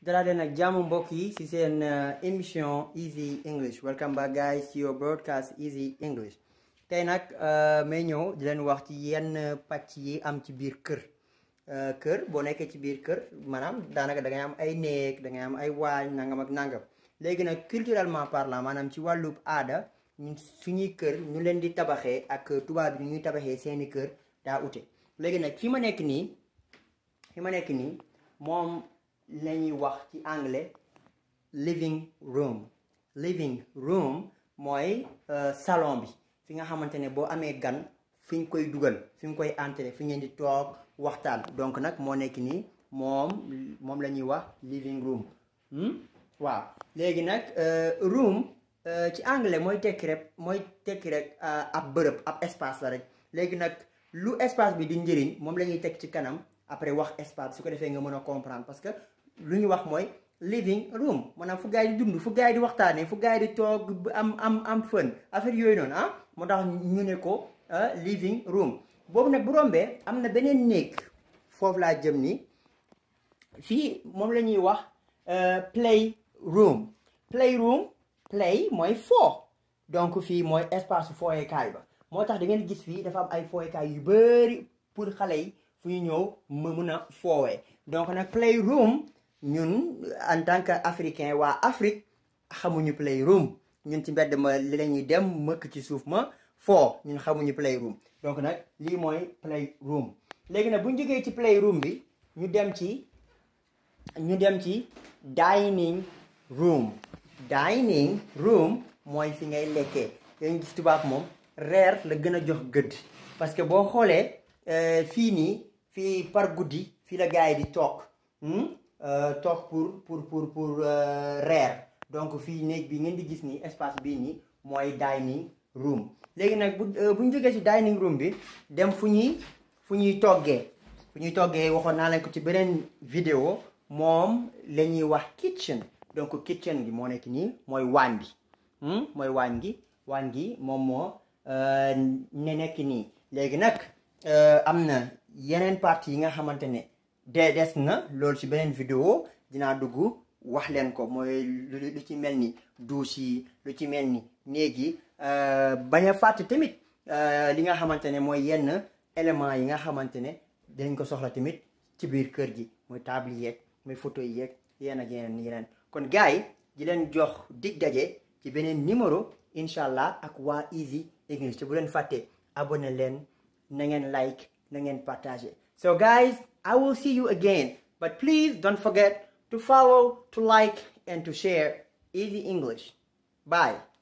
dalaa leen ak jàmm mbokk yi ci seen émission Easy English welcome back guys to your broadcast Easy English tey nag may ñëw di leen wax ci yenn pàcc yi am ci biir kër kër boo nekkee ci biir kër maanaam daanaka da ngay am ay néeg da ngay am ay waañ nangam ak nangam léegi nag culturellement parlant maanaam ci wàllub aada ñun suñuy kër ñu leen di tabaxee ak tubaab bi ñuy tabaxee seeni kër daa ute léegi nag fi ma nekk nii fi ma nekk nii moom la ñuy wax ci anglais living room living room mooy salon bi fi nga xamante ne boo amee gan fi ñu koy dugal fi ñu koy entrer fi ngeen di toog waxtaan donc nag moo nekk nii moom moom la ñuy wax living room waaw léegi nag room ci anglais mooy tekki rek mooy tekki rek ab bërëb ab espace la rek léegi nag lu espace bi di njëriñ moom la ñuy teg ci kanam après wax espace su ko defee nga mën a comprendre parce que lu ñu wax mooy living room maanaam fu gaay di dund fu gaay di waxtaanee fu gaay di toog am am am fën affaire yooyu noonu ah moo tax ñu ne ko living room boobu nag bu rombee am na beneen néeg foofu laa jëm ni fii moom la ñuy wax play room play room play mooy foo donc fii mooy espace fooyekaay ba moo tax da ngeen gis fii dafa am ay fooyekaay yu bari pour xale yi fu ñu ñëw ma mën a foowee donc nag play room ñun en tant que africain waa Afrique xamuñu play room ñun ci mbedd ma li la ñuy dem mëkk ci suuf ma foo ñun xamuñu play room donc nag lii mooy play room léegi nag bu ñu jógee ci play room bi ñu dem ci ñu dem ci dining room dining room mooy fi ngay lekkee dañu gis tubaab moom reer la gën a jox gëdd parce que boo xoolee fii nii fii par guddi fii la gars yi di toog toog pour pour pour pour reer donc fii néeg bi ngeen di gis nii espace bii nii mooy dining room léegi nag bu bu ñu jógee ci dining room bi dem fu ñuy fu ñuy toggee fu ñuy toggee waxoon naa leen ko ci beneen vidéo moom la ñuy wax kitchen donc kitchen gi moo nekk nii mooy waañ bi mooy waañ gi waañ gi moom moo ne nekk nii léegi nag am na yeneen partie yi nga xamante ne de des na loolu ci beneen vidéo dinaa dugg wax leen ko mooy lu ci mel ni douche yi lu ci mel ni néeg yi bañ a fàtte tamit li nga xamante ne mooy yenn éléments yi nga xamante ne dañ ko soxla tamit ci biir kër gi mooy table yeeg mooy photo yi yeeg yenn ak yeneen yeneen kon gars yi di leen jox dig daje ci beneen numéro incha allah ak waa Easy English te bu leen fàtte abonné leen na ngeen like na ngeen partager so guys I will see you again but please don't forget to follow to like and to share Easy English bye